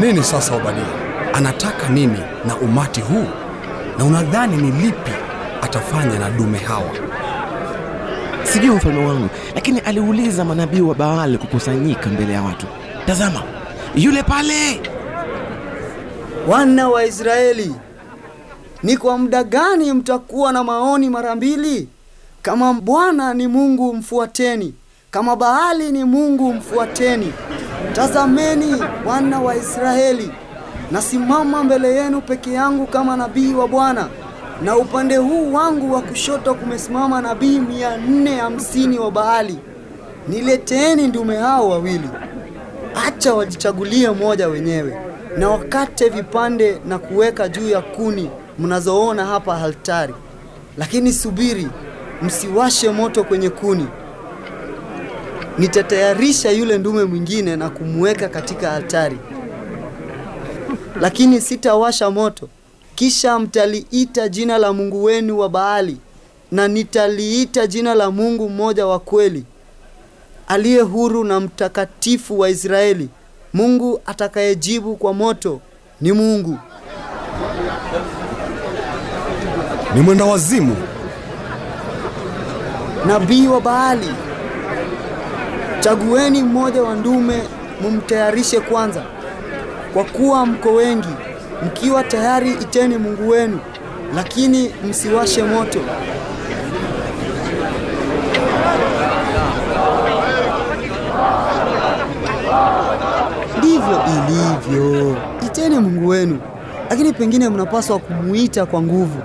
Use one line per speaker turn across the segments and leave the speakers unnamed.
Nini sasa Obadia? Anataka nini na umati huu? Na unadhani ni lipi atafanya na dume hawa?
Sijui mfalme wangu, lakini aliuliza manabii wa Baali kukusanyika mbele ya watu. Tazama, yule pale!
Wana wa Israeli, ni kwa muda gani mtakuwa na maoni mara mbili? Kama Bwana ni Mungu mfuateni, kama Baali ni Mungu mfuateni. Tazameni wana wa Israeli, nasimama mbele yenu peke yangu kama nabii wa Bwana, na upande huu wangu wa kushoto kumesimama nabii mia nne hamsini wa Baali. Nileteeni ndume hao wawili, acha wajichagulie mmoja wenyewe, na wakate vipande na kuweka juu ya kuni mnazoona hapa altari. Lakini subiri, msiwashe moto kwenye kuni. Nitatayarisha yule ndume mwingine na kumweka katika altari, lakini sitawasha moto. Kisha mtaliita jina la Mungu wenu wa Baali, na nitaliita jina la Mungu mmoja wa kweli, aliye huru na mtakatifu wa Israeli. Mungu atakayejibu kwa moto ni Mungu.
Ni mwenda wazimu.
Nabii wa Baali, chagueni mmoja wa ndume mumtayarishe kwanza, kwa kuwa mko wengi. Mkiwa tayari, iteni Mungu wenu, lakini msiwashe moto. Ndivyo ilivyo, iteni Mungu wenu, lakini pengine mnapaswa kumuita kwa nguvu.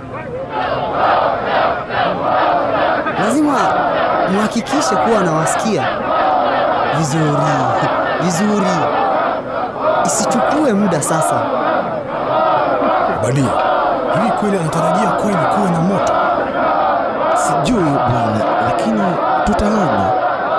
Lazima mhakikishe kuwa anawasikia vizuri vizuri, isichukue muda sasa.
Obadia, hivi kweli anatarajia kweli kuwe na moto?